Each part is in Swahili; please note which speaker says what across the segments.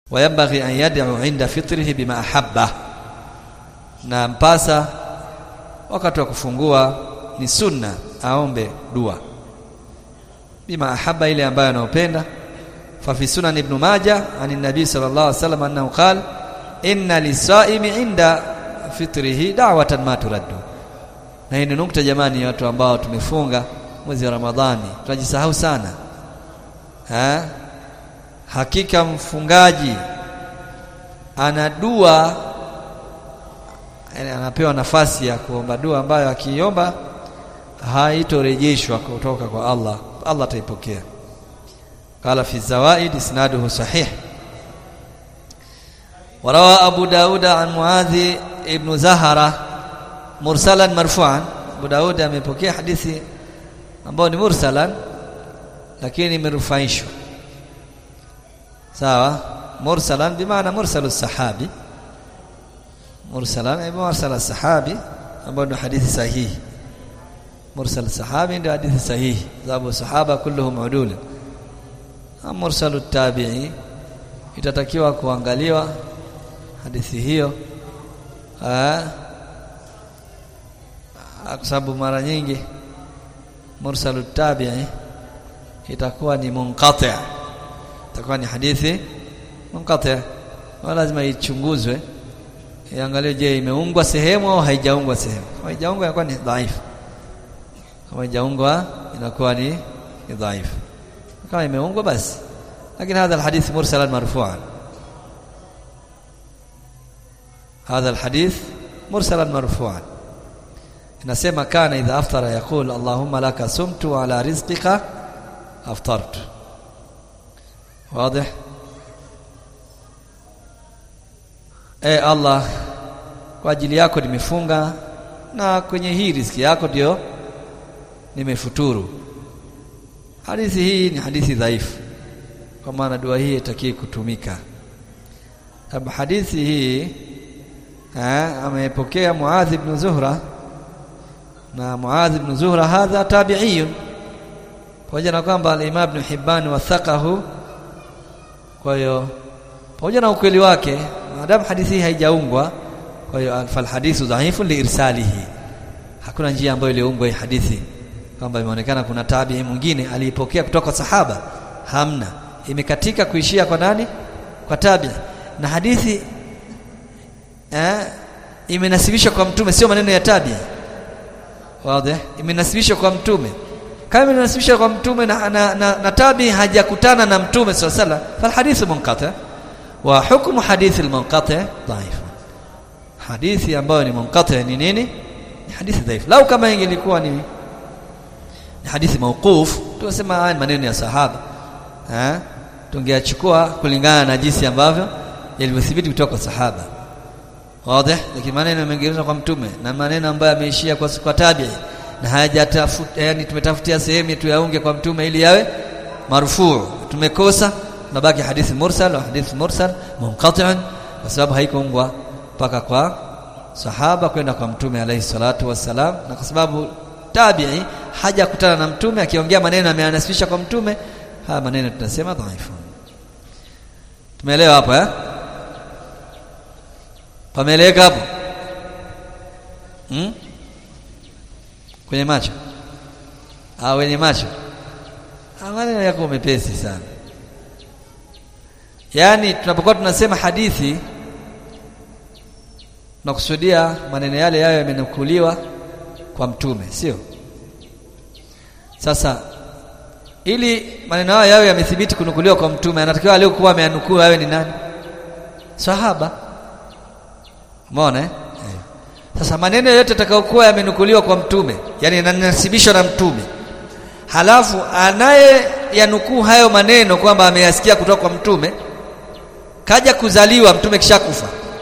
Speaker 1: wayambaghi an yad'u inda fitrihi bima ahabba na mpasa wakati wa kufungua ni sunna aombe dua bima ahabba ile ambayo anaopenda fa fi sunan ibn majah an nabi sallallahu alaihi wasallam annahu qala inna lisaimi inda fitrihi da'watan ma turaddu na hii ni nukta jamani watu ambao tumefunga mwezi wa ramadhani tunajisahau sana ha? hakika mfungaji ana dua yani anapewa nafasi ya kuomba dua ambayo akiomba haitorejeshwa kutoka kwa Allah Allah ataipokea قال في الزوائد اسناده صحيح وروى ابو داود عن معاذ ابن زهره مرسلا مرفوعا ابو داود amepokea hadithi ambayo ni mursalan lakini imerufaishwa sawa mursalan bimaana mursalus sahabi mursalan ay mursal sahabi ambao ndio hadithi sahihi mursal sahabi ndio hadithi sahihi sababu sahaba kulluhum udul mursalut tabi'i itatakiwa kuangaliwa hadithi hiyo kwa sababu mara nyingi mursalut tabi'i itakuwa ni munqati' itakuwa ni hadithi munqati' lazima ichunguzwe iangaliwe je imeungwa sehemu au haijaungwa sehemu kama haijaungwa inakuwa ni dhaifu kama haijaungwa inakuwa ni dhaifu kama imeungwa basi lakini hadha alhadith mursalan marfu'an hadha alhadith mursalan marfu'an inasema kana idha aftara yaqul allahumma laka sumtu ala rizqika aftartu واضح e Allah kwa ajili yako nimefunga na kwenye hii riziki yako ndio nimefuturu hadithi hii ni hadithi dhaifu kwa maana dua hii itakii kutumika sababu hadithi hii amepokea Muadh ibn Zuhra na Muadh ibn Zuhra hadha tabi'iyun pamoja na kwamba al-Imam Ibn Hibban wathaqahu kwa hiyo pamoja na ukweli wake maadamu hadithi hii haijaungwa kwa hiyo fal hadithu dhaifu liirsalihi hakuna njia ambayo iliungwa hii hadithi kwamba imeonekana kuna tabii mwingine aliipokea kutoka kwa sahaba hamna imekatika kuishia kwa nani kwa tabii na hadithi eh imenasibishwa kwa mtume sio maneno ya tabii wazi imenasibishwa kwa mtume kama imenasibishwa kwa mtume na, na, na, na tabii hajakutana na mtume sallallahu alaihi wasallam fal hadithu munqati wa hukmu hadithi al-munqati dhaif hadithi ambayo ni munqati ni nini ni hadithi dhaif lau kama ingelikuwa ni ni hadithi mauquf tunasema haya maneno ya sahaba eh tungeachukua kulingana na jinsi ambavyo yalivyothibiti kutoka kwa sahaba wazi lakini maneno yamegeuzwa kwa mtume na maneno ambayo yameishia kwa kwa tabi'i na hayajatafuta yani tumetafutia sehemu tu yaunge kwa mtume ili yawe marufuu tumekosa nabaki hadithi mursal au hadithi mursal munqati'un kwa sababu haikuungwa mpaka kwa sahaba kwenda kwa mtume alayhi salatu wassalam na kwa sababu tabi'i hajakutana na mtume akiongea maneno ameanasibisha kwa mtume haya maneno tunasema dhaifu tumeelewa hapo eh pameeleka hapo hmm? kwenye macho ah wenye macho ah maneno yako mepesi sana yaani tunapokuwa tunasema hadithi tunakusudia maneno yale yayo yamenukuliwa kwa mtume sio sasa ili maneno hayo yawe yamethibiti kunukuliwa kwa mtume anatakiwa aliyokuwa ameanukuu awe ni nani sahaba umeona eh sasa maneno yote yatakayokuwa yamenukuliwa kwa mtume yani yanasibishwa na mtume halafu anaye yanukuu hayo maneno kwamba ameyasikia kutoka kwa mtume kaja kuzaliwa mtume kishakufa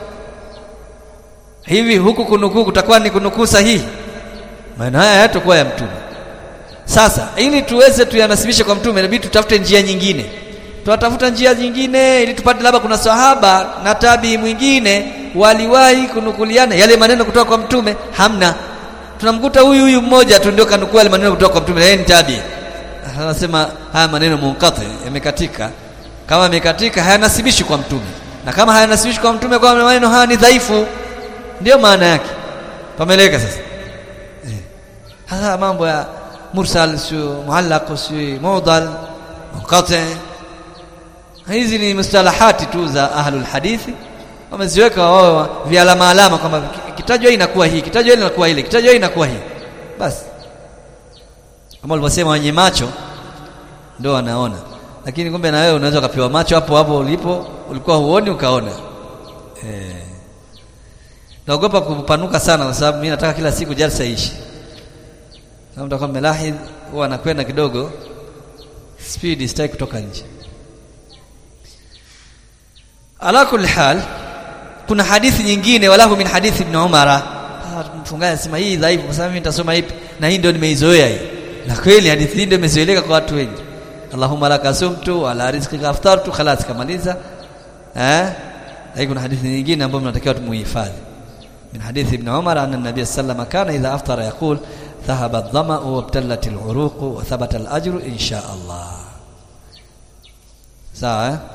Speaker 1: hivi huku kunukuu kutakuwa ni kunukuu sahihi maneno haya hayatakuwa ya mtume sasa ili tuweze tuyanasibishe kwa mtume inabidi tutafute njia nyingine tunatafuta njia nyingine ili tupate labda kuna sahaba na tabii mwingine waliwahi kunukuliana yale maneno kutoka kwa mtume hamna tunamkuta huyu huyu mmoja tu ndio kanukua yale maneno kutoka kwa mtume yeye ni tabii anasema haya maneno munqati yamekatika kama yamekatika hayanasibishi kwa mtume na kama hayanasibishi kwa mtume kwa maneno haya ni dhaifu ndio maana yake pameleka sasa eh. hasa mambo ya mursal sio muallaq sio mu'dal munqati hizi ni mustalahati tu za ahlul hadithi wameziweka wao vialama alama kwamba kitajwa inakuwa hii kitajwa inakuwa ile kitajwa inakuwa hii basi kama ulivyosema wenye macho ndio wanaona lakini kumbe na wewe unaweza ukapewa macho hapo hapo ulipo ulikuwa huoni ukaona eh naogopa kupanuka sana kwa sababu mimi nataka kila siku jalsa ishi kama mtakuwa mmelahidh huwa anakwenda kidogo speed sitaki kutoka nje ala kulli hal kuna hadithi nyingine walahu min hadithi ibn umara mfungaji anasema hii dhaifu kwa sababu mimi nitasoma ipi na hii ndio nimeizoea hii na kweli hadithi hii ndio imezoeleka kwa watu wengi Allahumma laka sumtu wa ala rizqika aftartu khalas kamaliza eh hii kuna hadithi nyingine ambayo mnatakiwa tumuhifadhi min hadithi ibn umar anna nabiy sallallahu kana idha aftara yaqul dhahaba adh-dhama'u wa ibtallat al-uruq wa thabata al-ajru insha Allah sawa eh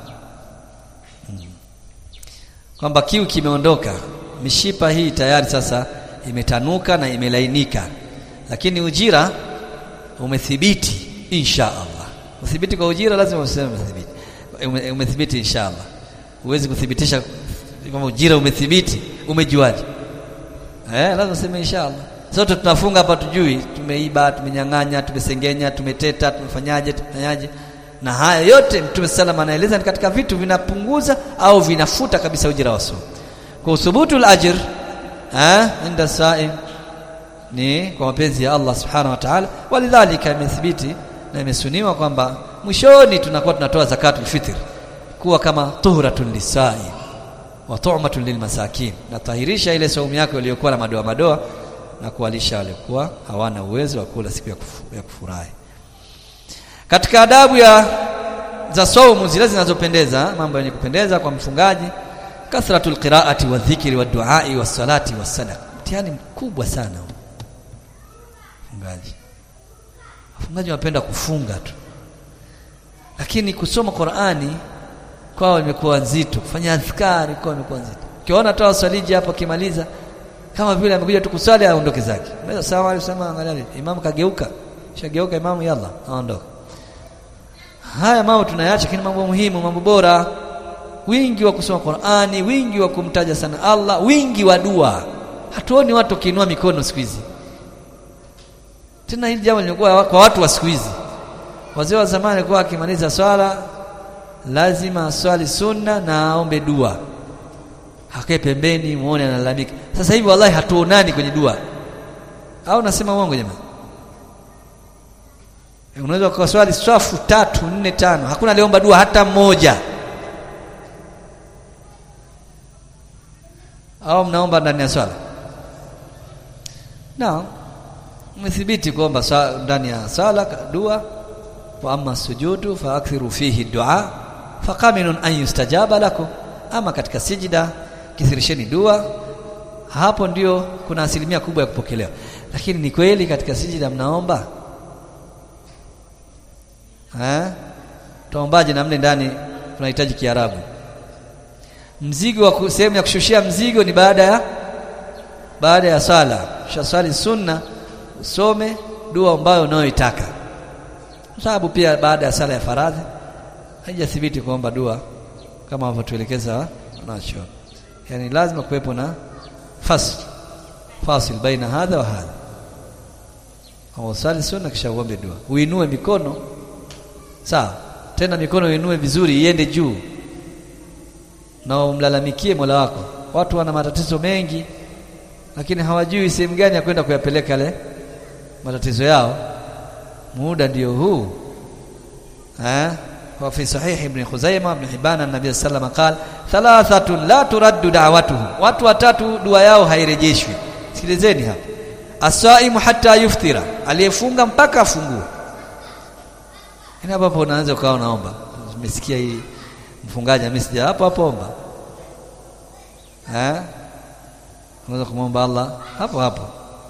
Speaker 1: kwamba kiu kimeondoka mishipa hii tayari sasa imetanuka na imelainika lakini ujira umethibiti insha Allah uthibiti kwa ujira lazima useme umethibiti ume, umethibiti insha Allah huwezi kuthibitisha kwamba ujira umethibiti umejuaje eh lazima useme insha Allah sote tunafunga hapa tujui tumeiba tumenyang'anya tumesengenya tumeteta tumefanyaje tumefanyaje na haya yote mtume sallam anaeleza ni katika vitu vinapunguza au vinafuta kabisa ujira wa somo kwa uthubutu al-ajr eh inda saim ni kwa mapenzi ya Allah subhanahu wa ta'ala walidhalika imethibiti na imesuniwa kwamba mwishoni tunakuwa tunatoa zakatul fitr kuwa kama tuhratun lisai wa tu'matun lilmasakin na tahirisha ile saumu yako iliyokuwa na madoa madoa na kuwalisha waliokuwa hawana uwezo wa kula siku ya, kufu, ya kufurahi katika adabu ya za saumu zile zinazopendeza mambo yenye kupendeza kwa mfungaji kathratul qiraati wa dhikri wa duai wa salati wa sadaqa mtihani mkubwa sana mfungaji wafungaji wanapenda kufunga tu lakini kusoma Qur'ani kwao imekuwa nzito kufanya adhkari kwao imekuwa nzito ukiona toa swaliji hapo kimaliza kama vile amekuja tu kusali aondoke zake mbona sawa alisema angalia imam kageuka shageuka imamu yalla aondoka haya mambo tunayaacha lakini mambo muhimu mambo bora wingi wa kusoma Qur'ani wingi wa kumtaja sana Allah wingi wa dua hatuoni watu kiinua mikono siku hizi tena hili jambo lilikuwa kwa watu wa siku hizi wazee wa zamani walikuwa akimaliza swala lazima aswali sunna na aombe dua hakae pembeni muone analalamika sasa hivi wallahi hatuonani kwenye dua au nasema uongo jamani unaweza kuswali swafu tatu nne tano hakuna aliomba dua hata mmoja au mnaomba ndani ya swala naam umethibiti kuomba ndani ya sala dua wa amma sujudu fa akthiru fihi dua faqaminun an yustajaba lakum ama katika sijida kithirisheni dua hapo ndio kuna asilimia kubwa ya kupokelewa lakini ni kweli katika sijida mnaomba eh tuombaje na mle ndani tunahitaji kiarabu mzigo wa sehemu ya kushushia mzigo ni baada ya baada ya sala shaswali sunna usome dua ambayo unayoitaka sababu pia baada ya sala ya faradhi haijathibiti kuomba dua kama wanavyotuelekeza nacho yani lazima kuwepo na fasl fasil baina hadha wa hadha au sali sunna kisha uombe dua uinue mikono sawa tena mikono uinue vizuri iende juu na umlalamikie Mola wako watu wana matatizo mengi lakini hawajui sehemu gani ya kwenda kuyapeleka yale matatizo yao muda ndio huu eh wa fi sahih ibn Khuzaimah ibn Hibban an-nabiy sallallahu alayhi wasallam qala thalathatun la turaddu da'watuhum watu watatu dua yao hairejeshwi sikilizeni hapa asaimu hatta yuftira aliyefunga mpaka afungue ina hapo unaanza ukawa unaomba umesikia hii mfungaji amesija hapo hapo omba eh unaweza kumwomba Allah hapo hapo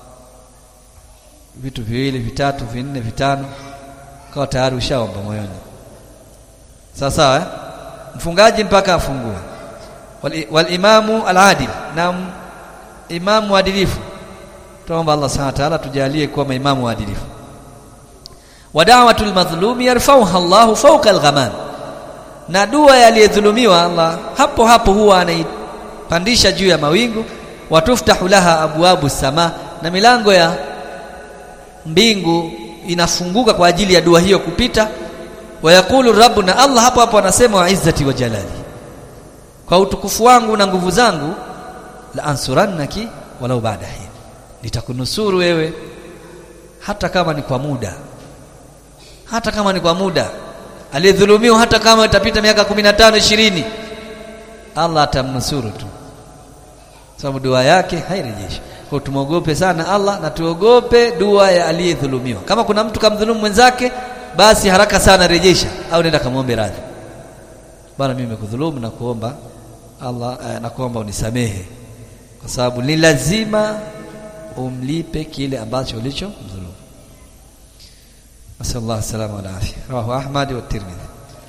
Speaker 1: vitu viwili vitatu vinne vitano kawa tayari ushaomba moyoni sawa sawa eh? mfungaji mpaka afungue wal, wal imamu al-adil na imamu mwadilifu tuomba Allah subhanahu wa ta'ala tujalie kuwa maimamu waadilifu wa da'watul madhlumi yarfauha Allah fawqa al-ghamam na dua yaliyedhulumiwa Allah hapo hapo huwa anaipandisha juu ya mawingu watuftahu laha abwabu sama na milango ya mbingu inafunguka kwa ajili ya dua hiyo kupita wayaqulu rabbuna Allah hapo hapo anasema wa izzati wa jalali kwa utukufu wangu na nguvu zangu la ansurannaki walau baada hin nitakunusuru wewe hata kama ni kwa muda hata kama ni kwa muda aliyedhulumiwa hata kama itapita miaka 15 20 Allah atamnusuru tu sababu dua yake hairejeshi kwa tumogope sana Allah na tuogope dua ya aliyedhulumiwa kama kuna mtu kamdhulumu mwenzake basi haraka sana rejesha au nenda kamwombe radhi bwana mimi nimekudhulumu na kuomba Allah eh, na kuomba unisamehe kwa sababu ni lazima umlipe kile ambacho ulichomdhulumu nasallallahu salama wal afia rawahu ahmad wa tirmidhi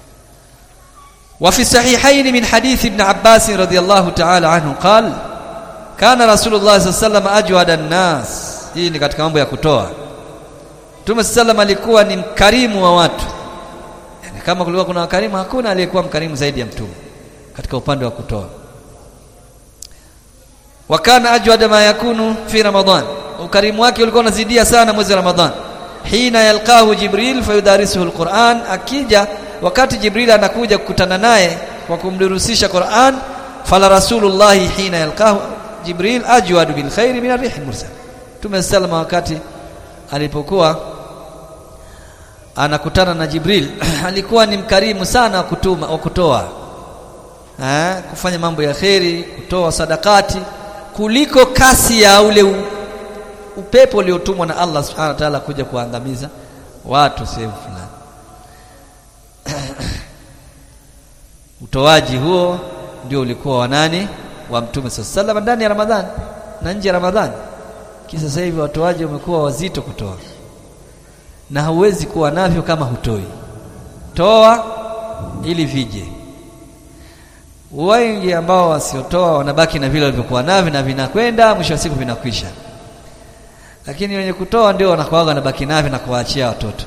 Speaker 1: وفي الصحيحين من حديث ابن عباس رضي الله تعالى عنه قال كان رسول الله صلى الله عليه وسلم اجود الناس hii ni katika mambo ya kutoa Mtume sallam alikuwa ni mkarimu wa watu yani kama kulikuwa kuna wakarimu hakuna aliyekuwa mkarimu zaidi ya mtume katika upande wa kutoa wakana ajwada ma yakunu fi ramadhan ukarimu wake ulikuwa unazidia sana mwezi wa ramadhan hina yalqahu jibril fayudarisuhu alquran akija wakati jibril anakuja kukutana naye kwa kumdurusisha quran fala rasulullah hina yalqahu jibril ajwadu bil khairi min ar-rih mursal Mtume salama wakati alipokuwa anakutana na Jibril alikuwa ni mkarimu sana wa kutuma wa kutoa eh kufanya mambo ya kheri kutoa sadakati kuliko kasi ya ule u, upepo uliotumwa na Allah subhanahu wa ta'ala kuja kuangamiza watu sehemu fulani utoaji huo ndio ulikuwa wa nani wa mtume sallallahu ndani ya Ramadhani na nje ya Ramadhani kisa sasa hivi watoaji wamekuwa wazito kutoa na hauwezi kuwa navyo kama hutoi toa ili vije wengi ambao wasiotoa wanabaki na vile walivyokuwa navyo na vinakwenda mwisho wa siku vinakwisha lakini wenye kutoa ndio wanakuaga wanabaki navyo na kuwaachia watoto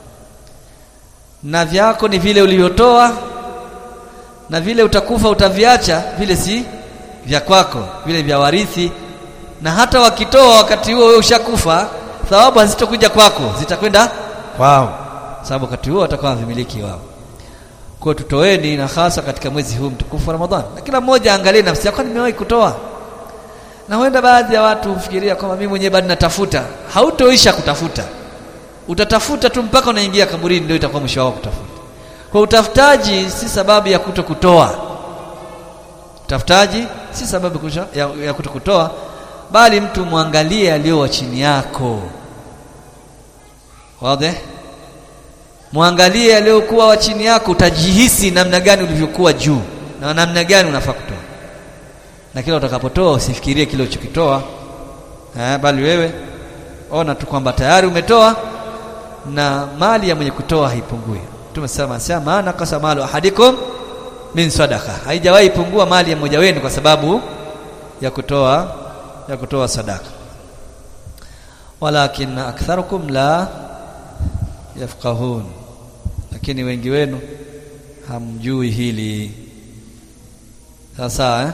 Speaker 1: na vyako ni vile ulivyotoa na vile utakufa utaviacha vile si vya kwako vile vya warithi na hata wakitoa wakati huo wewe ushakufa thawabu hazitokuja kwako zitakwenda kwao sababu wakati huo watakuwa vimiliki wao kwa tutoeni na hasa katika mwezi huu mtukufu wa Ramadhani na kila mmoja angalie nafsi yako nimewahi kutoa na huenda baadhi ya watu hufikiria kwamba mimi mwenyewe bado natafuta hautoisha kutafuta utatafuta tu mpaka unaingia kaburini ndio itakuwa mwisho wako kutafuta kwa utafutaji si sababu ya kuto kutoa utafutaji si sababu kusha, ya, ya kuto kutoa bali mtu mwangalie aliyo chini yako wazi mwangalie aliyokuwa wa chini yako utajihisi namna gani ulivyokuwa juu na namna gani unafaa kutoa na kila utakapotoa usifikirie kile ulichokitoa eh bali wewe ona tu kwamba tayari umetoa na mali ya mwenye kutoa haipungui tumesema sema maana kasa malu ahadikum min sadaqa haijawahi pungua mali ya mmoja wenu kwa sababu ya kutoa ya kutoa sadaka walakin aktharukum la yafqahun lakini wengi wenu hamjui hili sasa eh?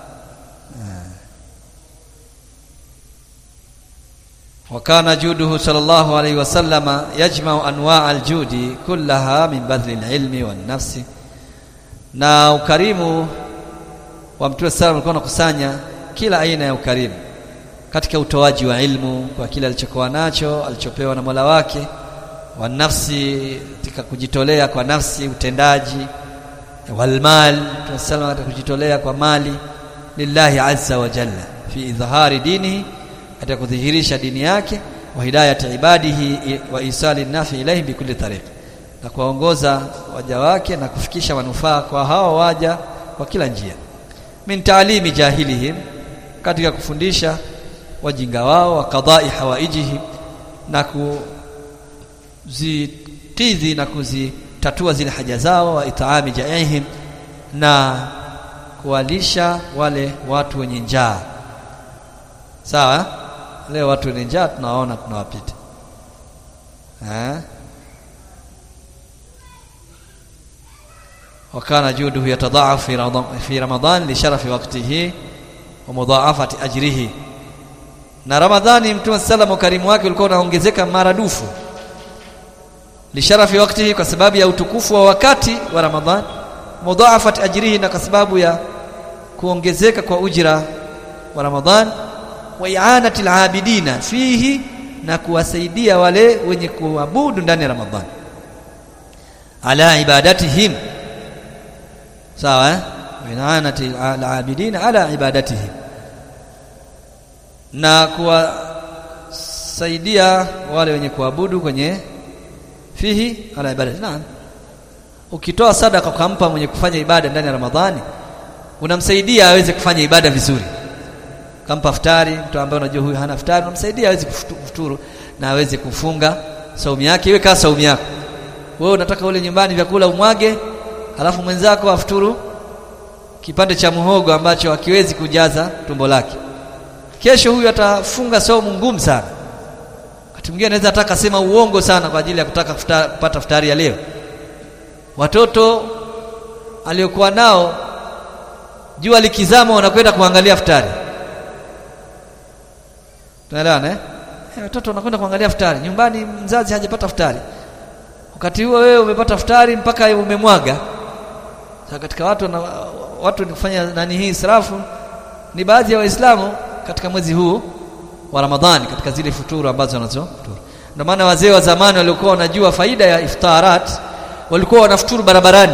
Speaker 1: وكان جوده صلى الله عليه وسلم يجمع انواع الجود كلها من بذل العلم والنفس na ukarimu wa mtume sallam alikuwa anakusanya kila aina ya ukarimu katika utoaji wa ilmu kwa kile alichokuwa nacho alichopewa na Mola wake wa nafsi katika kujitolea kwa nafsi utendaji walmal mtume sallam katika kujitolea kwa mali lillahi azza wa jalla fi idhhari dinihi katika kudhihirisha dini yake wa hidayati ibadihi wa isali nafi ilahi bikulli tariq na kuwaongoza waja wake na kufikisha manufaa kwa hao waja kwa kila njia min taalimi jahilihim katika kufundisha wajinga wao wa qadai hawaijihim na kuzikidhi na kuzitatua zile haja zao wa itaami jaihim na kuwalisha wale watu wenye njaa sawa leo watu wenye njaa tunawaona tunawapita eh وكان جوده يتضاعف في رمضان في رمضان لشرف وقته ومضاعفه اجره na ramadhani mtume sallam ukarimu wake ulikuwa unaongezeka maradufu lisharafi wakati kwa sababu ya utukufu wa wakati wa ramadhani mudhaafat ajrihi na kwa sababu ya kuongezeka kwa ujira wa ramadhan wa i'anati alabidina fihi na kuwasaidia wale wenye kuabudu ndani ya ramadhan ala ibadatihim sawa eh i'anati alabidina ala ibadatihim na kuwasaidia wale wenye kuabudu kwenye fihi ala ibadati naam ukitoa sadaka ukampa mwenye kufanya ibada ndani ya Ramadhani unamsaidia aweze kufanya ibada vizuri kampa futari mtu ambaye unajua huyu hana futari unamsaidia aweze kufuturu na aweze kufunga saumu yake iwe kama saumu yako wewe unataka ule nyumbani vyakula umwage alafu mwenzako afuturu kipande cha muhogo ambacho hakiwezi kujaza tumbo lake kesho huyu atafunga saumu ngumu sana wakati mwingine anaweza ataka sema uongo sana kwa ajili ya kutaka futa, kupata futari ya leo watoto aliokuwa nao jua likizama wanakwenda kuangalia futari tunaelewana eh hey, watoto wanakwenda kuangalia futari nyumbani mzazi hajapata futari wakati huo wewe umepata futari mpaka umemwaga sasa katika watu na, watu ni kufanya nani hii israfu ni baadhi ya waislamu katika mwezi huu wa Ramadhani katika zile futuru ambazo wanazo futuru ndio maana wazee wa zamani waliokuwa wanajua faida ya iftarat walikuwa wanafuturu barabarani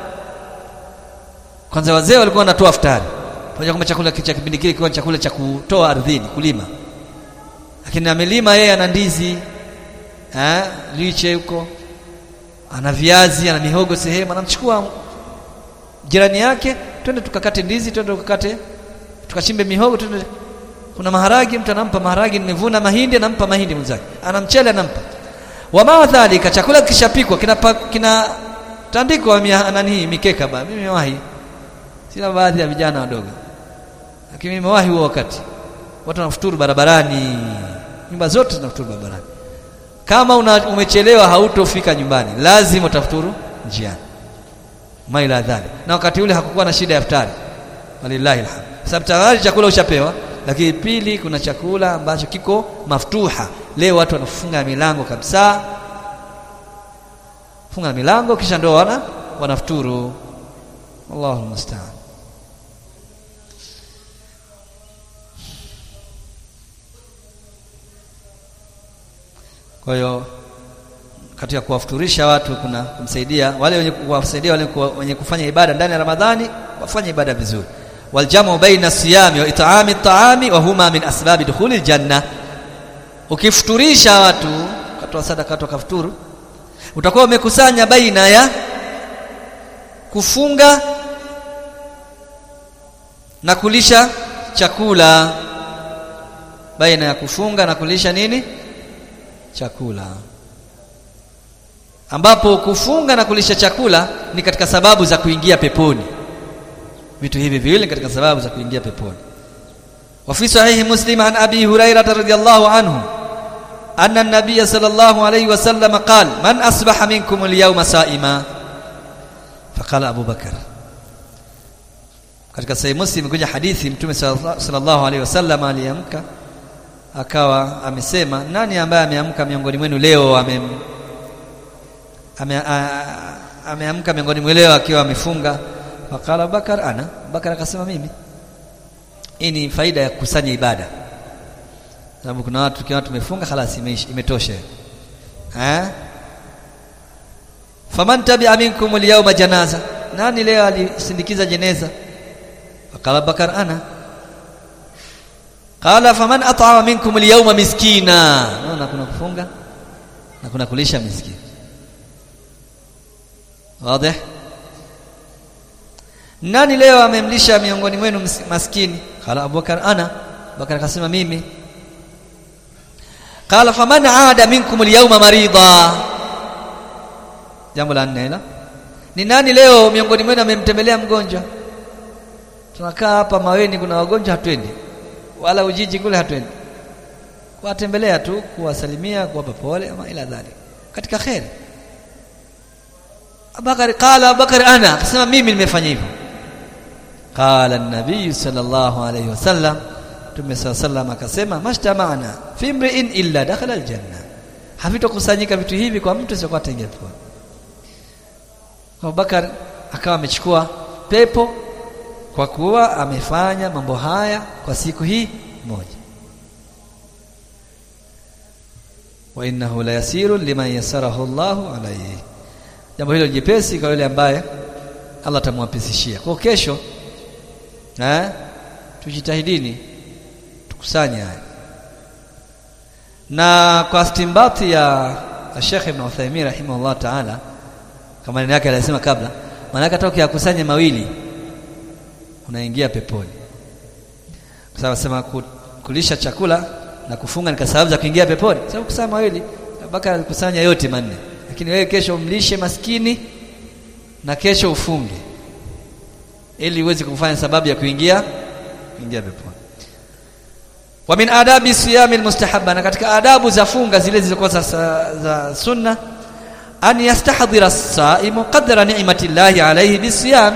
Speaker 1: kwanza wazee walikuwa wanatoa futari pamoja kama chakula cha kipindi kile kiwa chakula cha kutoa ardhini kulima lakini amelima yeye ana ndizi eh liche huko ana viazi ana mihogo sehemu anamchukua jirani yake twende tukakate ndizi twende tukakate tukachimbe mihogo twende kuna maharagi mtu anampa maharagi nimevuna mahindi anampa mahindi mwenzake ana mchele anampa wama dhalika chakula kishapikwa kina kina tandiko nani mikeka ba mimi wahi sina baadhi ya vijana wadogo lakini mimi wahi huo wakati watu wanafuturu barabarani nyumba zote zinafuturu barabarani kama una, umechelewa hautofika nyumbani lazima utafuturu njiani maila dhali na wakati ule hakukuwa na shida ya iftari walillahi alhamd sababu tayari chakula ushapewa lakini pili kuna chakula ambacho kiko maftuha leo watu wanafunga milango kabisa funga milango kisha ndio wana wanafuturu Allahu musta'an kwa hiyo katika kuwafuturisha watu kuna kumsaidia wale wenye kuwasaidia wale wenye kufanya ibada ndani ya Ramadhani wafanye ibada vizuri waljamu baina siyami wa it'ami at'ami wa huma min asbabi dukhulil janna ukifuturisha watu katoa sadaka watu kafuturu utakuwa umekusanya baina ya kufunga na kulisha chakula baina ya kufunga na kulisha nini chakula ambapo kufunga na kulisha chakula ni katika sababu za kuingia peponi vitu hivi viwili katika sababu za kuingia peponi wa fi sahihi muslim an abi hurairah radhiyallahu anhu anna an-nabiy sallallahu alayhi wasallam qala man asbaha minkum al-yawma sa'ima faqala abu bakar katika sahihi muslim kuja hadithi mtume sallallahu alayhi wasallam aliamka akawa amesema nani ambaye ameamka miongoni mwenu leo amem ame, ameamka miongoni mwenu leo akiwa amefunga Fakala Bakar ana Bakar akasema mimi hii ni faida ya kukusanya ibada sababu kuna watu tukiwa tumefunga khalas imetosha eh faman tabi'a minkum al-yawma janaza nani leo alisindikiza jeneza Fakala Bakar ana Qala faman at'ama minkum al-yawma miskina naona kuna kufunga na kuna kulisha miskini wazi nani leo amemlisha miongoni mwenu maskini qala abubakar ana bakar akasema mimi qala faman aada minkum alyawma marida jambo la nne la ni nani leo miongoni mwenu amemtembelea mgonjwa tunakaa hapa Maweni, kuna wagonjwa hatuendi, wala Ujiji kule hatuendi, kuwatembelea tu, kuwasalimia, kuwapa pole ama ila dhalik, katika kheri. Abubakar qala Abubakar ana, akasema mimi nimefanya hivyo. Qala an-nabiy sallallahu alayhi wasallam, Mtume sallallahu alayhi wasallam akasema mashtamana fi imri'in illa dakhala al-janna, havitokusanyika vitu hivi kwa mtu sio ataingia peponi. Abubakar akawa amechukua pepo kwa kuwa amefanya mambo haya kwa siku hii moja. wa innahu la yasirun liman yassarahu Allahu alayhi, jambo hilo jepesi kwa yule ambaye Allah atamwapisishia. Kwa kesho eh, tujitahidini tukusanye haya, na kwa stimbati ya Sheikh Ibn Uthaymeen rahimahullah ta'ala, kama maneno yake alisema kabla, maana hata ukiyakusanya mawili unaingia peponi, kwa sababu sema kulisha chakula na kufunga ni sababu za kuingia peponi. Sababu kusema mawili, Abubakar alikusanya yote manne, lakini wewe kesho umlishe maskini na kesho ufunge, ili uweze kufanya sababu ya kuingia kuingia peponi. Wa min adabi siyami almustahabba, na katika adabu za funga zile zilizokuwa za, za sunna, an yastahdhira as-saimu qadra ni'mati llahi alayhi bisiyam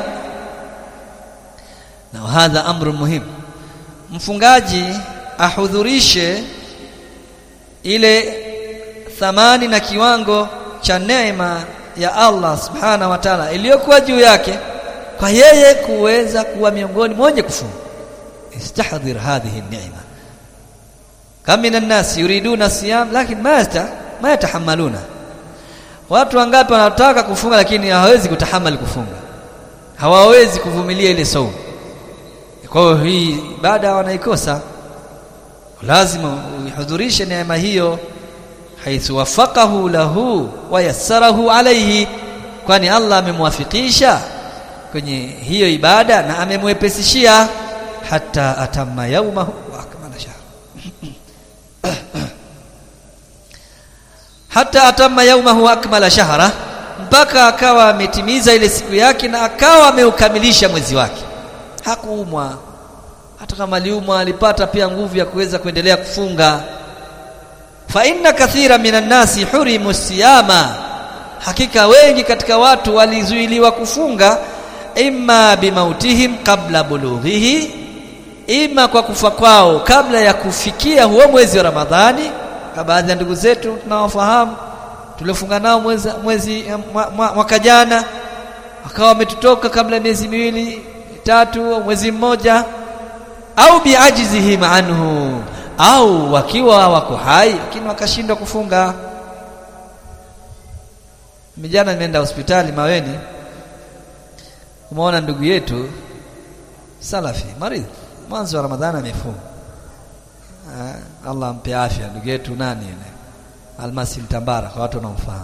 Speaker 1: na hadha amru muhimu, mfungaji ahudhurishe ile thamani na kiwango cha neema ya Allah subhanahu wa ta'ala iliyokuwa juu yake kwa yeye kuweza kuwa miongoni mmoja kufunga. Istahdhir hadhihi neema. Kam min an-nas yuriduna siyam lakin ma ma yatahammaluna, watu wangapi wanataka kufunga lakini hawawezi kutahamali kufunga, hawawezi kuvumilia ile saumu kwa hiyo hii ibada wanaikosa. Lazima uihudhurishe neema hiyo, haithu wafaqahu lahu wa yassarahu alayhi, kwani Allah amemwafikisha kwenye hiyo ibada na amemwepesishia, hata atamma yaumahu wa akmala shahra hata atamma yaumahu wa akmala shahra, mpaka akawa ametimiza ile siku yake na akawa ameukamilisha mwezi wake hakuumwa hata kama aliumwa alipata pia nguvu ya kuweza kuendelea kufunga. fa inna kathira minan nasi hurimu siyama, hakika wengi katika watu walizuiliwa kufunga, imma bimautihim qabla bulughihi, ima kwa kufa kwao kabla ya kufikia huo mwezi wa Ramadhani. Kwa baadhi ya ndugu zetu tunawafahamu tuliofunga nao mwezi, mwezi mwaka jana, wakawa wametutoka kabla ya miezi miwili tatu mwezi mmoja, au biajizihim anhu, au wakiwa wako hai lakini wakashindwa kufunga. Mijana nimeenda hospitali Maweni, umeona ndugu yetu Salafi maridhi, mwanzo wa Ramadhani amefunga. Allah ampe afya ndugu yetu nani yule Almasi Mtambara, kwa watu wanaomfahamu.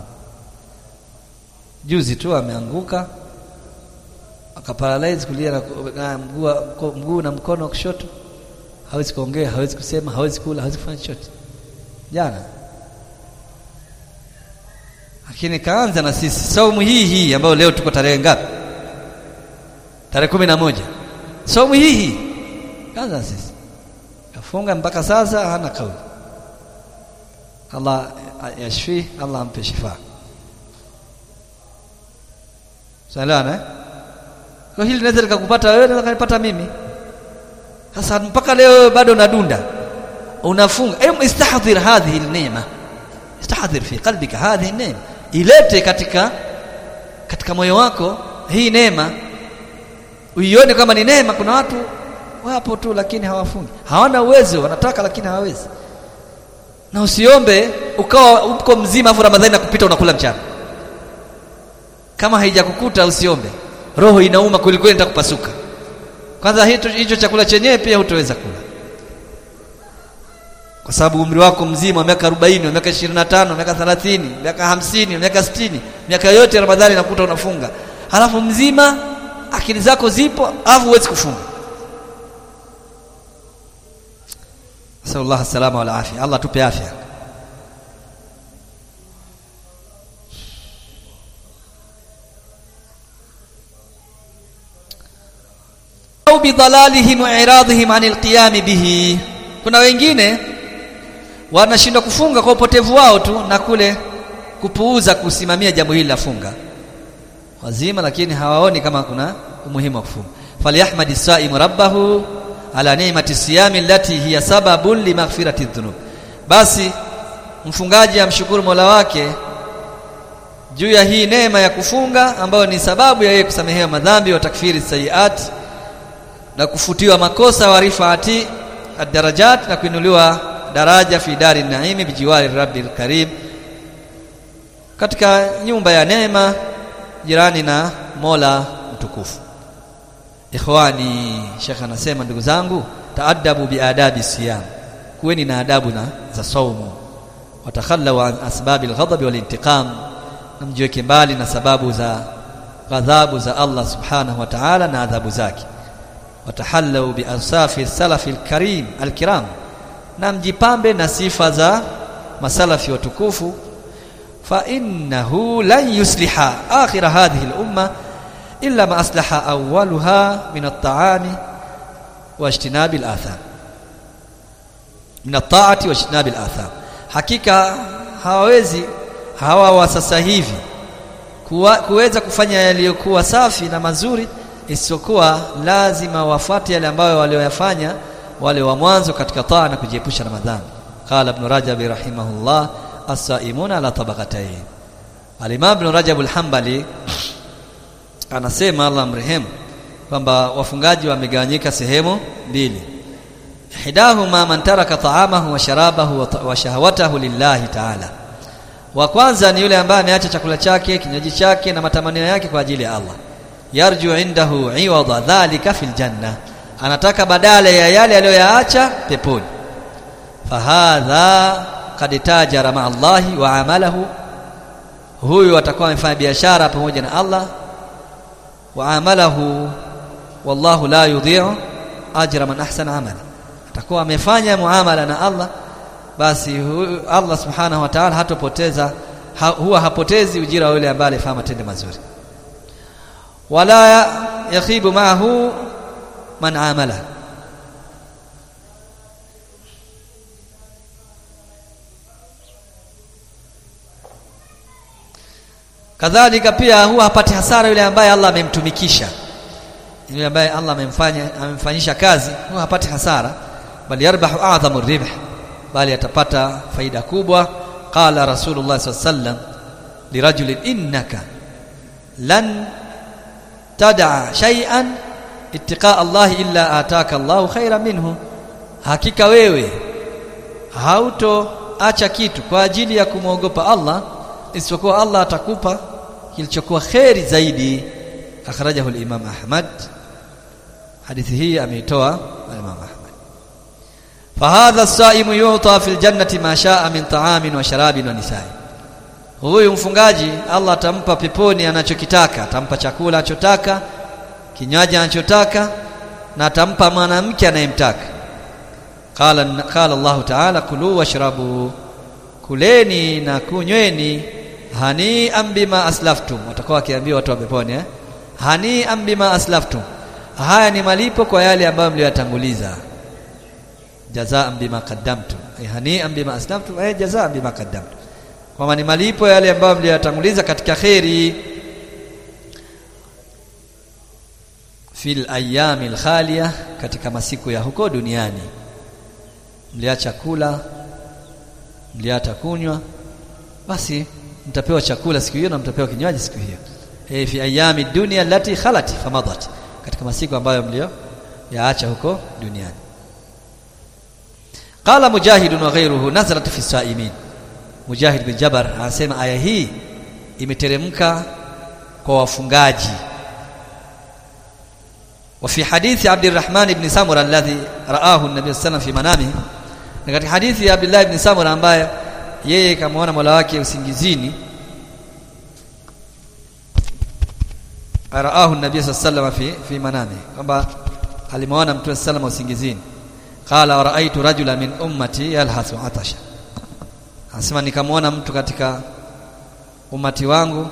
Speaker 1: Juzi tu ameanguka akaparalyze kulia na mguu mguu na mkono wa kushoto, hawezi kuongea, hawezi kusema, hawezi kula, hawezi kufanya chochote jana. Lakini kaanza na sisi saumu hii hii ambayo leo tuko tarehe ngapi? Tarehe kumi na moja. Saumu hii hii kaanza na sisi, kafunga mpaka sasa hana kauli. Allah yashfi, Allah ampe shifa. Salana eh? Kwa hili linaweza likakupata wewe, naweza kanipata mimi. Sasa mpaka leo bado unadunda, unafunga. Em, istahdhir hadhihi neema, istahdhir fi qalbika hadhihi neema, ilete katika katika moyo wako hii neema, uione kama ni neema. Kuna watu wapo tu, lakini hawafungi, hawana uwezo, wanataka lakini hawawezi. Na usiombe ukawa uko mzima afu Ramadhani nakupita unakula mchana. Kama haijakukuta usiombe roho inauma kweli kweli, nitakupasuka. Kwanza hicho hicho chakula chenyewe pia hutoweza kula, kwa sababu umri wako mzima wa miaka 40, wa miaka 25, miaka 30, miaka 50, miaka 60, miaka yote Ramadhani nakuta unafunga, halafu mzima, akili zako zipo, halafu huwezi kufunga. Nasallallahu salama wal afya, Allah tupe afya. bidalalihim wa iradhihim anil qiyam bihi kuna wengine wanashindwa kufunga kwa upotevu wao tu na kule kupuuza kusimamia jambo hili la funga wazima lakini hawaoni kama kuna umuhimu wa kufunga falyahmadi saimu rabbahu ala ni'mati siyami allati hiya sababun limaghfirati dhunub basi mfungaji amshukuru Mola wake juu ya hii neema ya kufunga ambayo ni sababu ya yeye kusamehewa madhambi wa takfiri sayiat na kufutiwa makosa wa rifaati ad-darajat na kuinuliwa daraja fi dari naimi bijiwari rabbil karim katika nyumba ya neema jirani na Mola mtukufu ikhwani Sheikh anasema ndugu zangu taadabu biadabi siyam kuweni na adabu na za saumu watakhallaw an asbabil ghadab wal intiqam namjiweke mbali na sababu za ghadhabu za Allah subhanahu wa ta'ala na adhabu zake watahallau bi ansafi salafi alkarim alkiram na mjipambe na sifa za masalafi watukufu fa innahu lan yusliha akhir hadhihi al-umma illa ma aslaha awwaluha min at-ta'ami wa ijtinabi al-atham min at-ta'ati wa ijtinabi al-atham hakika hawawezi hawa wa sasa hivi kuweza kufanya yaliyokuwa safi na mazuri isiyokuwa lazima wafuate yale ambayo walioyafanya wale wa mwanzo katika taa na kujiepusha na madhambi qala ibn rajab rahimahullah as-saimuna ala tabaqatayn al-imam ibn rajab al-hanbali anasema Allah mrehemu kwamba wafungaji wamegawanyika sehemu mbili hidahuma man taraka ta'amahu wa sharabahu wa shahawatahu lillahi ta'ala wa kwanza ni yule ambaye ameacha chakula chake kinywaji chake na matamanio yake kwa ajili ya Allah yarju indahu iwada dhalika fil janna anataka badala ya yale aliyoyaacha peponi fahadha kad tajara ma Allahi wa amalahu huyu atakuwa amefanya biashara pamoja na Allah wa amalahu wallahu la yudhi'u ajra man ahsana amala atakuwa amefanya muamala na Allah basi Allah subhanahu wa ta'ala hatopoteza ha, huwa hapotezi ujira wa yule ambaye alifanya matendo mazuri wala yakhibu ma'ahu man amala kadhalika pia huwa hapati hasara yule ambaye Allah amemtumikisha yule ambaye Allah amemfanya amemfanyisha kazi huwa hapati hasara bali yarbahu a'dhamu ribh bali atapata faida kubwa qala rasulullah sallallahu alaihi wasallam lirajulin innaka lan tad'a shay'an ittiqa Allah illa ataka Allah khairan minhu hakika wewe hauto acha kitu kwa ajili ya kumwogopa Allah isipokuwa Allah atakupa kilichokuwa kheri zaidi akhrajahu al-Imam Ahmad hadithi hii ameitoa Imam Ahmad fahadha as-saimu yu'ta fil jannati ma sha'a min ta'amin wa sharabin wa nisa'i huyu mfungaji Allah atampa peponi anachokitaka atampa chakula anachotaka kinywaji anachotaka na atampa mwanamke anayemtaka qala qala Allah ta'ala kulu washrabu kuleni na kunyweni hani ambima aslaftum watakuwa wakiambia watu wa peponi eh hani ambima aslaftum haya ni malipo kwa yale ambayo mliyotanguliza jazaa bima qaddamtum eh hani ambima aslaftum eh jazaa bima qaddamtum kwamba ni malipo yale ambayo mliyotanguliza katika khairi fil ayyamil khaliya katika masiku ya huko duniani mliacha kula mliacha kunywa basi mtapewa chakula siku hiyo na mtapewa kinywaji siku hiyo e, fi ayami dunya allati khalat famadat katika masiku ambayo mlio yaacha huko duniani qala mujahid wa ghayruhu nazarat fi saimin mujahid bin jabar anasema aya hii imeteremka kwa wafungaji وفي حديث عبد الرحمن بن سمرة الذي رآه النبي صلى الله عليه وسلم في منامه na katika hadithi ya Abdullah ibn Samura ambaye yeye kamwona Mola wake usingizini araahu nabii sallallahu fi fi manami kwamba alimwona mtume sallallahu usingizini qala raaitu rajula min ummati yalhasu atasha anasema nikamwona mtu katika umati wangu .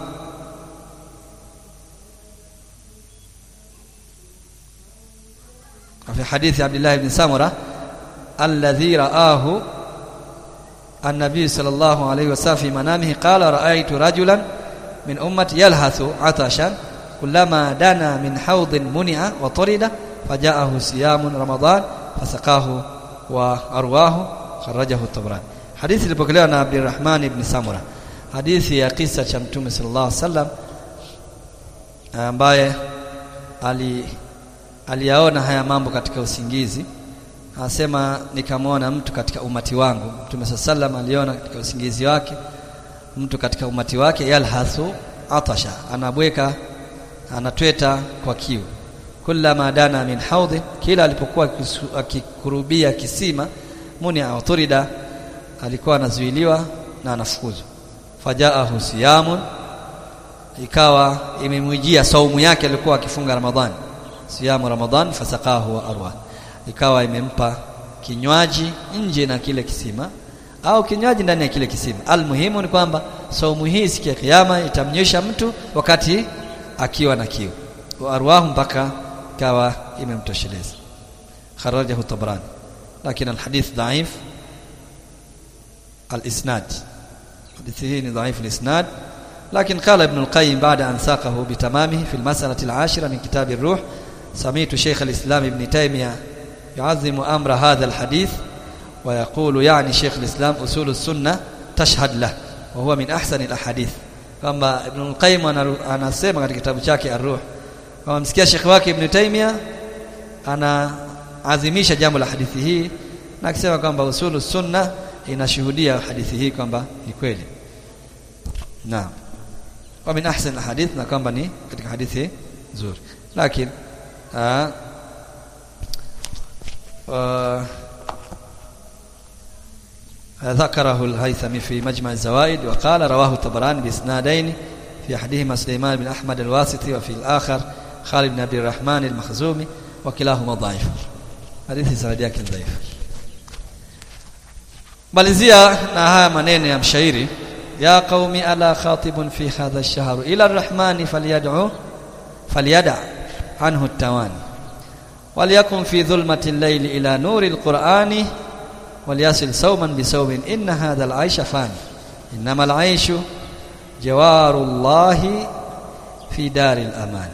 Speaker 1: في حديث عبد الله بن سمرة الذي رآه النبي صلى الله عليه وسلم في منامه قال رأيت رجلا من أمتي يلهث عطشا كلما دنا من حوض منع وطرد فجاءه صيام رمضان فسقاه وأرواه خرجه الطبراني حديث ilipokelewa na Abdurrahman ibn Samura hadithi ya kisa cha Mtume sallallahu alaihi wasallam ambaye ali aliyaona haya mambo katika usingizi anasema nikamwona mtu katika umati wangu Mtume sallam aliona katika usingizi wake mtu katika umati wake yalhathu atasha anabweka anatweta kwa kiu kullama dana min haudhi kila alipokuwa akikurubia kisima muni authurida alikuwa anazuiliwa na anafukuzwa fajaahu siyamun ikawa imemwijia saumu yake alikuwa akifunga ramadhani siyamu ramadhan fasaqahu wa arwa ikawa imempa kinywaji nje na kile kisima au kinywaji ndani ya kile kisima almuhimu ni kwamba saumu hii siku ya kiyama itamnyesha mtu wakati akiwa na kiu wa arwahu mpaka ikawa imemtosheleza kharajahu tabrani lakini alhadith dhaif الاسناد حديثه ضعيف الاسناد لكن قال ابن القيم بعد أن ساقه بتمامه في المسألة العاشرة من كتاب الروح سميت شيخ الإسلام ابن تيمية يعظم أمر هذا الحديث ويقول يعني شيخ الإسلام أصول السنة تشهد له وهو من أحسن الأحاديث كما ابن القيم anasema katika kitabu chake Ar-Ruh kama msikia Sheikh wake Ibn Taymiyyah anaadhimisha jambo la hadithi hii na akisema kwamba usulu sunna inashuhudia hadithi hii kwamba ni kweli naam wa min ahsan alhadith na kwamba ni katika hadithi nzuri lakini ذكره الهيثمي في مجمع الزوائد وقال رواه الطبراني باسنادين في احدهما سليمان بن احمد الواسطي وفي الاخر خالد بن عبد الرحمن المخزومي وكلاهما ضعيف حديث سند yake dhaifu malizia na haya maneno ya mshairi ya qaumi ala khatibun fi hadha ash-shahr ila ar-rahmani falyad'u falyad'a anhu at-tawani وليكن في ظلمة الليل إلى نور القرآن وليصل صوما بصوم إن هذا العيش فاني إنما العيش جوار الله في دار الأمان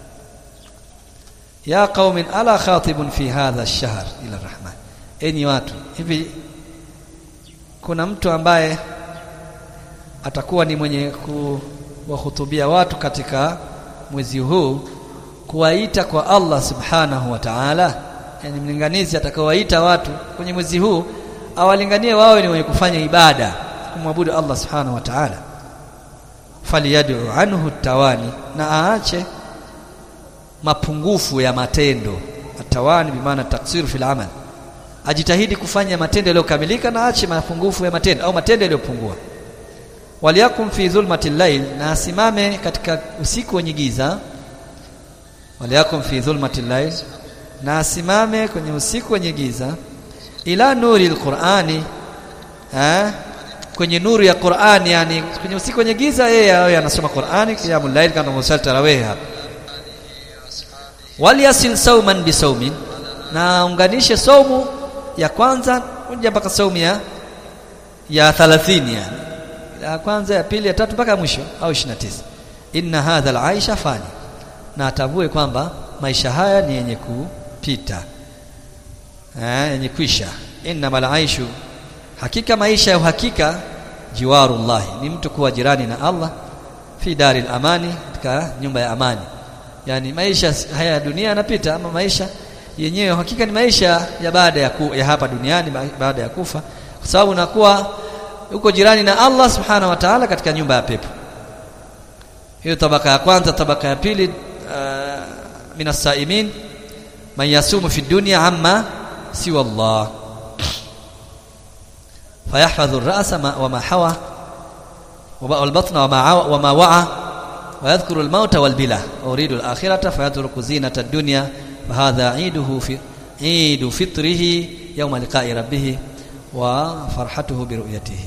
Speaker 1: يا قوم ألا خاطب في هذا الشهر إلى الرحمن إني watu hivi kuna mtu ambaye atakuwa ni mwenye kuwahutubia watu katika mwezi huu kuwaita kwa Allah subhanahu wa ta'ala yani mlinganizi atakaowaita watu kwenye mwezi huu awalinganie wawe ni wenye kufanya ibada kumwabudu Allah subhanahu wa ta'ala faliyad'u anhu tawani na aache mapungufu ya matendo atawani bimaana taksiru fil amal ajitahidi kufanya matendo yaliyokamilika na aache mapungufu ya matendo au matendo yaliyopungua waliyakum fi dhulmati llail na asimame katika usiku wenye giza waliyakum fi dhulmati llail na asimame kwenye usiku wenye giza ila nuri alqurani eh kwenye nuru ya Qur'ani yani kwenye usiku wenye giza yeye awe anasoma Qur'ani qiyamul layl kama musali tarawih hapa waliyasil sauman bisaumin na unganishe saumu ya kwanza kuja mpaka saumu ya ya 30 yani ya kwanza ya pili ya tatu mpaka mwisho au 29 inna hadha al-aisha fani na atambue kwamba maisha haya ni yenye kupita eh yenye kuisha innamal aishu hakika maisha ya uhakika jiwarullah ni mtu kuwa jirani na Allah fi daril amani katika nyumba ya amani yani maisha haya ya dunia yanapita ama maisha yenyewe hakika ni maisha ya baada ya, ku, ya hapa duniani baada ya kufa kwa sababu unakuwa uko jirani na Allah subhanahu wa ta'ala katika nyumba ya pepo hiyo tabaka ya kwanza tabaka ya pili uh, minas saimin man yasumu fi dunya amma siwa Allah فيحفظ الرأس وما حوى والبطن وما وما وعى ويذكر الموت والبلى ويريد الآخرة فيترك زينة الدنيا فهذا عيده في عيد فطره يوم لقاء ربه وفرحته برؤيته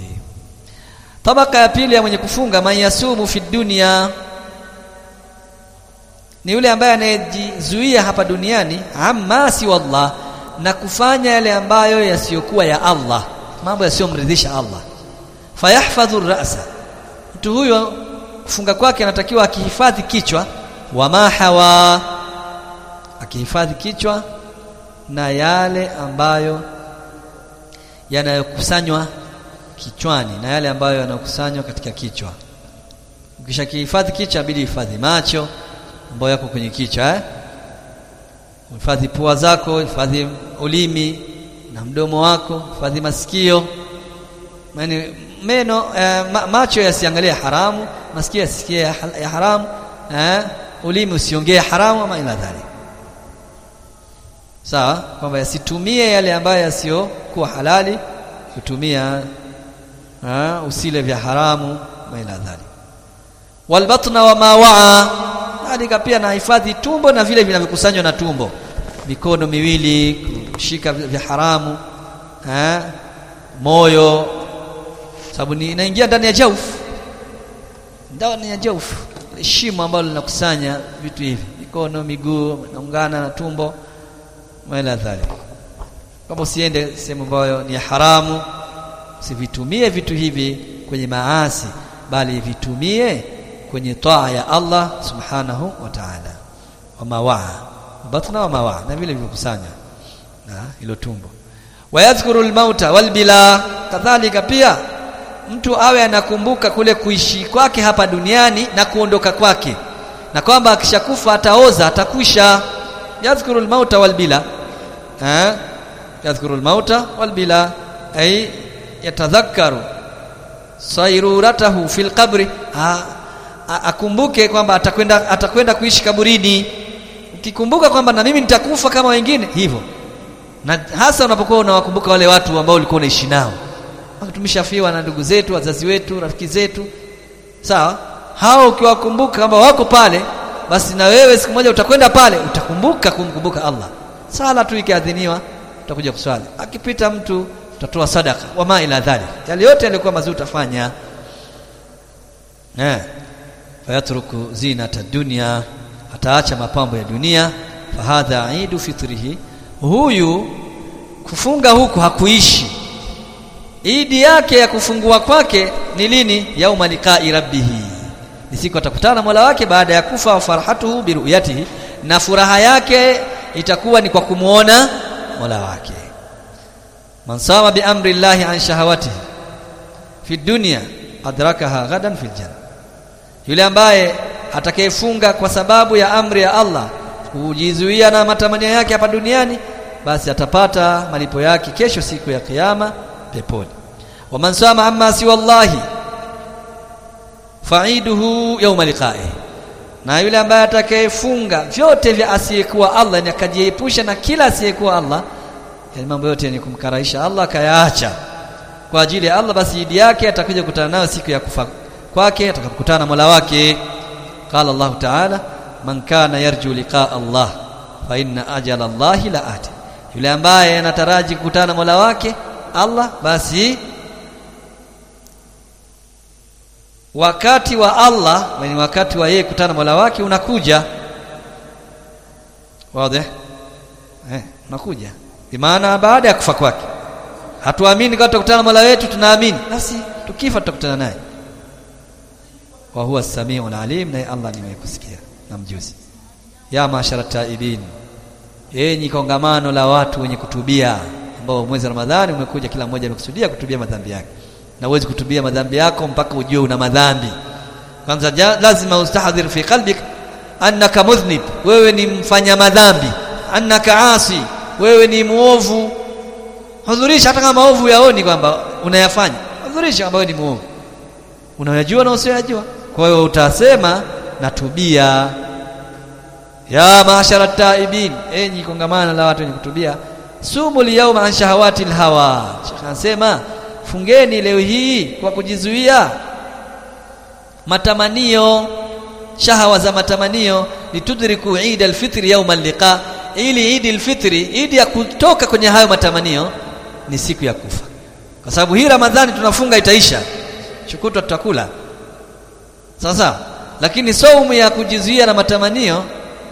Speaker 1: طبقة ya pili ya mwenye kufunga man yasumu fi dunya ni yule ambaye anayejizuia hapa duniani amma si wallah na kufanya yale ambayo yasiyokuwa ya Allah mambo yasiyomridhisha Allah fayahfadhu ra'sa mtu huyo kufunga kwake anatakiwa akihifadhi kichwa wama hawa akihifadhi kichwa na yale ambayo yanayokusanywa kichwani na yale ambayo yanayokusanywa katika kichwa ukishakihifadhi kichwa bidi hifadhi macho ambayo yako kwenye kichwa eh hifadhi pua zako hifadhi ulimi na mdomo wako hifadhi masikio yani meno eh, ma, macho yasiangalie haramu masikio yasikie ya, ya haramu eh, ulimi usiongee haramu ama ila dhalik sawa kwamba yasitumie yale ambayo yasiyokuwa halali kutumia ha, usile vya haramu ma ila dhalik walbatna wa ma waa kadhalika pia na hifadhi tumbo na vile vinavyokusanywa na tumbo mikono miwili kushika vya haramu ha, moyo sababu ni inaingia ndani ya jaufu ndani ya jaufu shimo ambalo linakusanya vitu hivi mikono miguu naungana na tumbo wala dhalik kama usiende sehemu ambayo ni haramu usivitumie vitu hivi kwenye maasi bali vitumie kwenye taa ya Allah subhanahu wa ta'ala wa mawaa batna wa mawaa na vile vilivyokusanya na hilo tumbo wayadhkuru almauta walbila kadhalika pia mtu awe anakumbuka kule kuishi kwake hapa duniani na kuondoka kwake na kwamba akishakufa ataoza atakwisha yadhkuru almauta walbila eh yadhkuru almauta walbila ay yatadhakkaru sayruratahu fil qabri akumbuke kwamba atakwenda atakwenda kuishi kaburini ukikumbuka kwamba na mimi nitakufa kama wengine hivyo na hasa unapokuwa unawakumbuka wale watu ambao ulikuwa unaishi nao tumeshafiwa na ndugu zetu wazazi wetu rafiki zetu sawa hao ukiwakumbuka kwamba wako pale basi na wewe siku moja utakwenda pale utakumbuka kumkumbuka Allah sala tu ikiadhiniwa utakuja kuswali akipita mtu utatoa sadaka wama ila dhalik yale yote yalikuwa mazuri utafanya eh fayatruku zinata dunya ataacha mapambo ya dunia fahadha aidu fitrihi huyu kufunga huku hakuishi idi yake ya kufungua kwake ni lini yauma liqai rabbihi ni siku atakutana Mola wake baada ya kufa wa farhatuhu biruyatihi na furaha yake itakuwa ni kwa kumuona Mola wake man sama bi amri llahi an shahawatihi fi dunya adrakaha ghadan fil janna yule ambaye atakayefunga kwa sababu ya amri ya Allah kujizuia na matamanio yake hapa duniani basi atapata malipo yake kesho siku ya kiyama peponi waman sama amma si wallahi faiduhu yawma liqa'i na yule ambaye atakayefunga vyote vya asiyekuwa Allah ni akajiepusha na kila asiyekuwa Allah yani mambo yote yenye kumkaraisha Allah akayaacha kwa ajili ya Allah basi idi yake atakuja kukutana nayo siku ya kufa kwake atakapokutana na Mola wake qala Allah ta'ala man kana yarju liqa Allah fa inna ajala Allah la ati yule ambaye anataraji kukutana na Mola wake Allah basi wakati wa Allah ni wakati wa yeye kukutana na Mola wake unakuja wazi eh unakuja bimaana baada ya kufa kwake hatuamini kama tutakutana na Mola wetu tunaamini basi tukifa tutakutana naye wa huwa samiu alim naye Allah ni mwenye kusikia na mjuzi ya mashara taibin yenyi kongamano la watu wenye kutubia ambao mwezi wa Ramadhani umekuja kila mmoja amekusudia kutubia madhambi yake na uwezi kutubia madhambi yako mpaka ujue una madhambi kwanza lazima ustahdhir fi qalbik annaka mudhnib wewe ni mfanya madhambi annaka asi wewe ni muovu hudhurisha hata kama maovu yaoni kwamba unayafanya hudhurisha kwamba wewe ni muovu unayajua na usiyajua kwa hiyo utasema natubia ya maashara taibin enyi kongamana la watu wenye kutubia sumu liyawma an shahawati alhawa Sheikh anasema fungeni leo hii kwa kujizuia matamanio shahawa za matamanio litudriku Eid al-Fitr yawm al-liqa ili Eid al-Fitr Eid ya kutoka kwenye hayo matamanio ni siku ya kufa kwa sababu hii Ramadhani tunafunga itaisha chukutwa tutakula sasa lakini saumu ya kujizuia na matamanio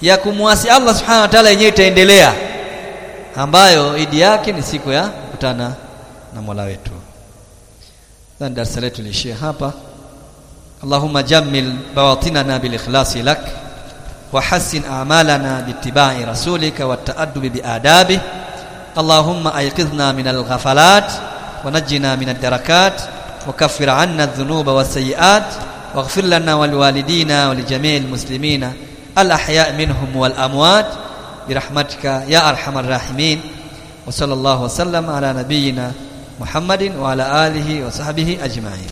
Speaker 1: ya kumwasi Allah subhanahu wa ta'ala yenyewe itaendelea ambayo idi yake ni siku ya kukutana na Mola wetu. Sasa darasa letu liishie hapa. Allahumma jammil bawatinana bil ikhlasi lak wa hassin a'malana bittiba'i rasulika wat ta'addubi bi adabi. Allahumma ayqidhna min al ghafalat wa najjina min ad darakat wa kaffir 'anna adh-dhunuba was sayyi'at waghfir lana wal walidina wa li jami'il muslimina al ahya' minhum wal amwat برحمتك يا ارحم الراحمين وصلى الله وسلم على نبينا محمد وعلى اله وصحبه اجمعين